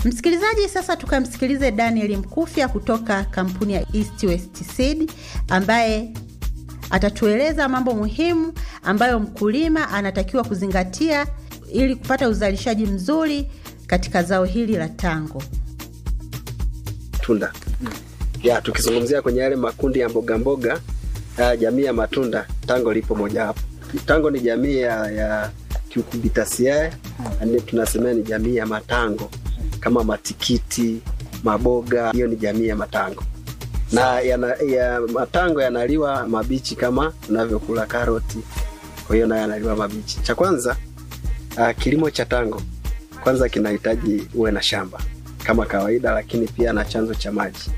Msikilizaji, sasa tukamsikilize Daniel Mkufya kutoka kampuni ya East West Seed ambaye atatueleza mambo muhimu ambayo mkulima anatakiwa kuzingatia ili kupata uzalishaji mzuri katika zao hili la tango. Tunda ya tukizungumzia kwenye yale makundi ya mboga mboga ya jamii ya matunda, tango lipo mojawapo. Tango ni jamii ya, ya Cucurbitaceae, yani tunasemea ni jamii ya matango kama matikiti, maboga, hiyo ni jamii ya matango na yana, ya matango yanaliwa mabichi kama unavyokula karoti, kwa hiyo nayo yanaliwa mabichi. Cha kwanza uh, kilimo cha tango kwanza kinahitaji uwe na shamba kama kawaida, lakini pia na chanzo cha maji.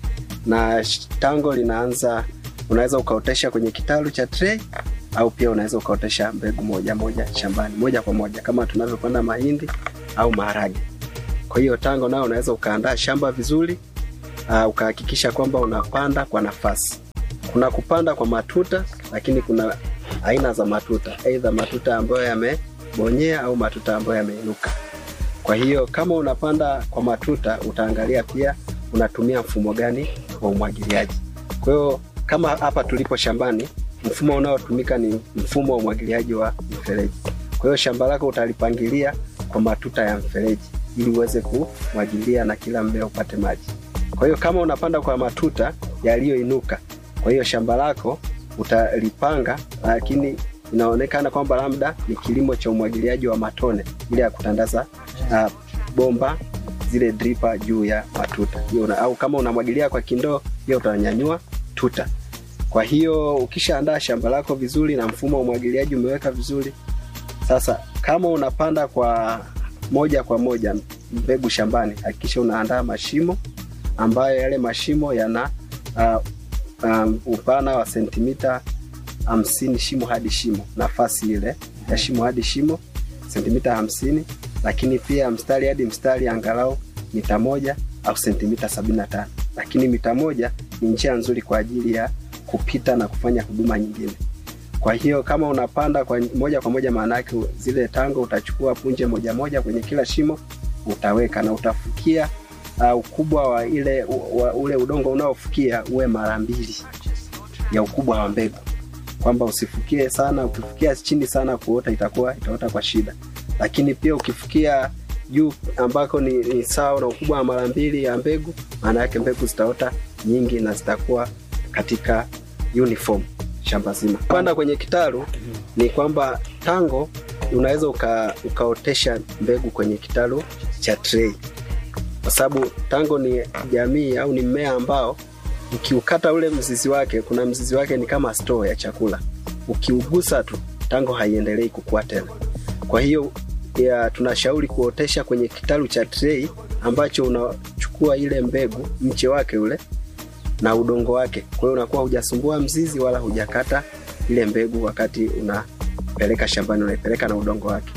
Na tango linaanza, unaweza ukaotesha kwenye kitalu cha tray au pia unaweza ukaotesha mbegu moja moja shambani moja kwa moja kama tunavyopanda mahindi au maharage. Kwa hiyo tango nao unaweza ukaandaa shamba vizuri uh, ukahakikisha kwamba unapanda kwa nafasi. Kuna kupanda kwa matuta, lakini kuna aina za matuta, aidha matuta ambayo yamebonyea au matuta ambayo yameinuka. Kwa hiyo kama unapanda kwa matuta, utaangalia pia unatumia mfumo gani wa umwagiliaji. Kwa hiyo kama hapa tulipo shambani, mfumo unaotumika ni mfumo wa umwagiliaji wa mfereji. Kwa hiyo shamba lako utalipangilia kwa matuta ya mfereji ili uweze kumwagilia na kila mmea upate maji. Kwa hiyo kama unapanda kwa matuta yaliyoinuka, kwa hiyo shamba lako utalipanga, lakini inaonekana kwamba labda ni kilimo cha umwagiliaji wa matone, ile ya kutandaza uh, bomba zile dripa juu ya matuta hiyo una, au kama unamwagilia kwa kindoo, hiyo utanyanyua tuta. Kwa hiyo ukishaandaa shamba lako vizuri na mfumo wa umwagiliaji umeweka vizuri, sasa kama unapanda kwa moja kwa moja mbegu shambani, hakikisha unaandaa mashimo ambayo yale mashimo yana uh, um, upana wa sentimita hamsini shimo hadi shimo, nafasi ile ya shimo hadi shimo sentimita hamsini, lakini pia mstari hadi mstari angalau mita moja au sentimita sabini na tano. Lakini mita moja ni njia nzuri kwa ajili ya kupita na kufanya huduma nyingine. Kwa hiyo kama unapanda kwa moja kwa moja, maana yake zile tango utachukua punje moja moja kwenye kila shimo utaweka na utafukia uh, ukubwa wa ile wa, ule udongo unaofukia uwe mara mbili ya ukubwa wa mbegu, kwamba usifukie sana. Ukifukia chini sana kuota itakuwa itaota kwa shida, lakini pia ukifukia juu ambako ni, ni sawa na ukubwa wa mara mbili ya mbegu, maana yake mbegu zitaota nyingi na zitakuwa katika uniform shamba zima. Panda kwenye kitalu ni kwamba tango unaweza uka, ukaotesha mbegu kwenye kitalu cha tray kwa sababu tango ni jamii au ni mmea ambao ukiukata ule mzizi wake, kuna mzizi wake ni kama store ya chakula, ukiugusa tu tango haiendelei kukua tena. Kwa hiyo ya, tunashauri kuotesha kwenye kitalu cha tray ambacho unachukua ile mbegu mche wake ule na udongo wake. Kwa hiyo unakuwa hujasumbua mzizi wala hujakata ile mbegu wakati unapeleka shambani, unaipeleka na udongo wake,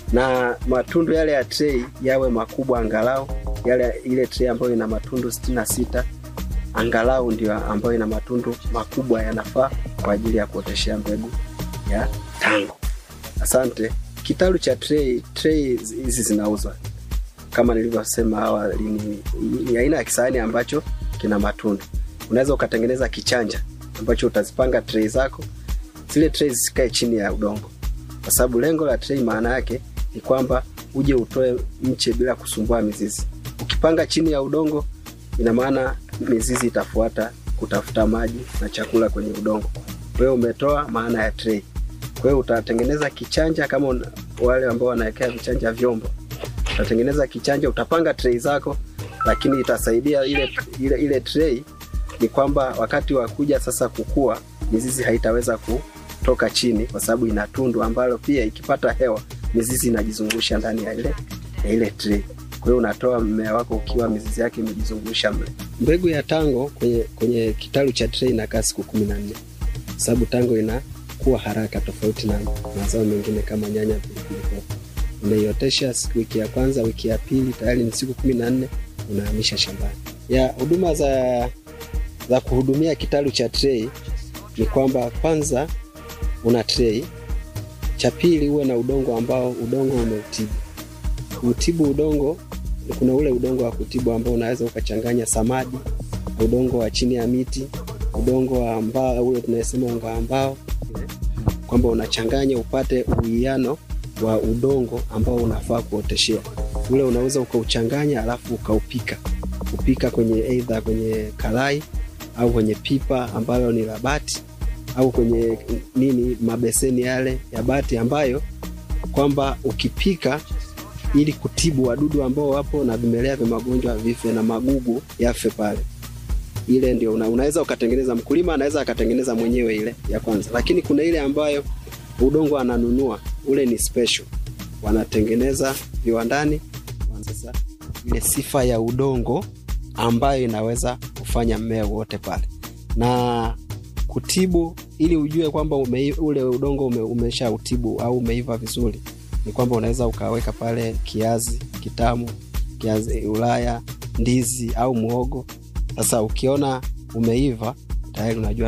na matundu yale ya tray yawe makubwa angalau yale ile tray ambayo ina matundu sitini na sita angalau ndio ambayo ina matundu makubwa yanafaa kwa ajili ya kuoteshea mbegu ya tango. Asante. Kitalu cha tray, tray hizi zinauzwa kama nilivyosema awali, ni, ni aina ya kisahani ambacho kina matundu. Unaweza ukatengeneza kichanja ambacho utazipanga tray zako, zile tray zisikae chini ya udongo, kwa sababu lengo la tray maana yake ni kwamba uje utoe mche bila kusumbua mizizi. Ukipanga chini ya udongo, ina maana mizizi itafuata kutafuta maji na chakula kwenye udongo. Kwa hiyo umetoa maana ya tray. Kwa hiyo utatengeneza kichanja kama una, wale ambao wanawekea vichanja vyombo, utatengeneza kichanja, utapanga tray zako, lakini itasaidia ile, ile, ile tray ni kwamba wakati wa kuja sasa kukua mizizi haitaweza kutoka chini, kwa sababu ina tundu ambalo pia ikipata hewa mizizi inajizungusha ndani ya ile, ya ile tray. Kwa hiyo unatoa mmea wako ukiwa mizizi yake imejizungusha mle. Mbegu ya tango kwenye, kwenye kitalu cha tray inakaa siku kumi na nne sababu tango inakuwa haraka tofauti na mazao mengine kama nyanya, pilipili hoho. Unaiotesha wiki ya kwanza, wiki ya pili tayari ni siku kumi na nne unahamisha shambani. Ya huduma za za kuhudumia kitalu cha tray ni kwamba kwanza una tray, cha pili uwe na udongo ambao udongo umeutibu. Utibu udongo kuna ule udongo wa kutibu ambao unaweza ukachanganya samadi, udongo wa chini ya miti, udongo wa mbao ule tunayesema unga wa mbao, kwamba unachanganya upate uwiano wa udongo ambao unafaa kuoteshea. Ule unaweza ukauchanganya alafu ukaupika, kupika kwenye aidha kwenye karai au kwenye pipa ambayo ni la bati au kwenye nini mabeseni yale ya bati ambayo kwamba ukipika ili kutibu wadudu ambao wapo na vimelea vya magonjwa vife na magugu yafe pale. Ile ndio una, unaweza ukatengeneza, mkulima anaweza akatengeneza mwenyewe ile ya kwanza, lakini kuna ile ambayo udongo ananunua, ule ni special, wanatengeneza viwandani. Sasa ile sifa ya udongo ambayo inaweza kufanya mmea wote pale na kutibu, ili ujue kwamba ume, ule udongo ume, umesha utibu au umeiva vizuri ni kwamba unaweza ukaweka pale kiazi kitamu, kiazi Ulaya, ndizi au muhogo. Sasa ukiona umeiva tayari unajua